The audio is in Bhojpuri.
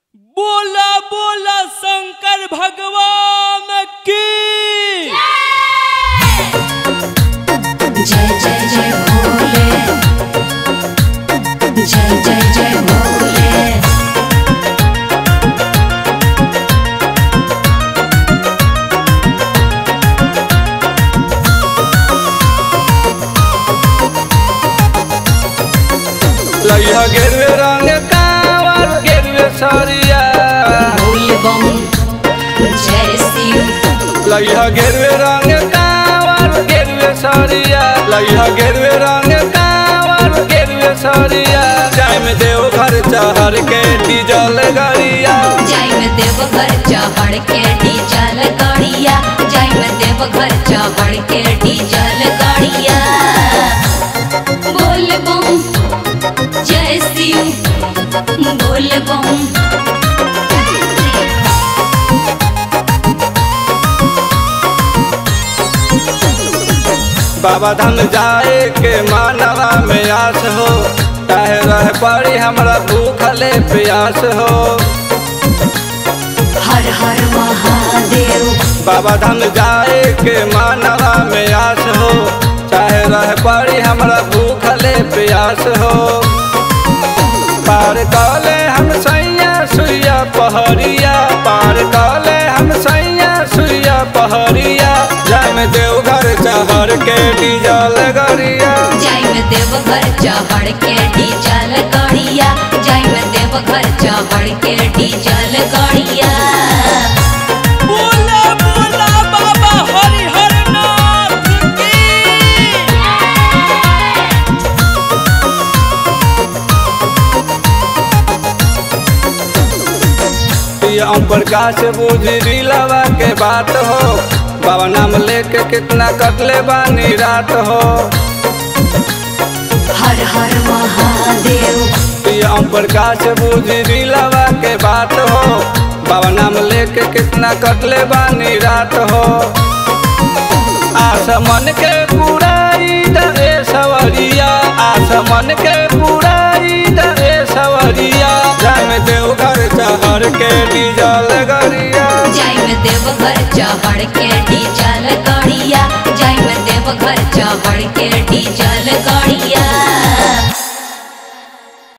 बोला बोला शंकर भगवान की जय जय जय भोले जय जय जय भोले लइहा गेरुए रंग कावर गेरुए सरिया भोल बम जय शिव लइहा गेरुए रंग कावर गेरुए सरिया लइहा गेरुए रंग कावर गेरुए सरिया जाय में देव घर चहर के डीजल गरिया जय में देव घर चढ़ के डीजल गाड़िया जय में देव घर चढ़ के डीजल गाड़िया बोल बम जय शिव बोल बम बाबा धाम जाए के मानवा में आस हो चाहे रह पड़ी हमरा भूखले प्यास हो हर हर महादेव बाबा धाम जाए के मानवा में आस हो चाहे रह पड़ी हमरा भूखले प्यास हो पार कले हम सैया सुइया पहरिया पार कले हम सैया सुइया पहरिया जाय में देवघर चहर के डीजल गरिया जय में देव घर चढ़ के डीजल गाड़िया जय में देव घर चढ़ के डीजल गाड़िया बोला बोला बाबा हरिहर नाथ की ये ओम प्रकाश बुझी दिलवा के बात हो बाबा नाम लेके कितना कटले बानी रात हो हर हर महादेव ये ओम प्रकाश बुझी दिलवा के बात हो बाबा नाम लेके कितना कटले बानी रात हो आसमन के पुराई दरे सवरिया आसमन के पुराई दरे सवरिया जाय में देवघर चहर के डीजल गरिया जय में देव घर चढ़ के डीजल गाड़िया जय में देव घर चढ़ के डीजल गाड़िया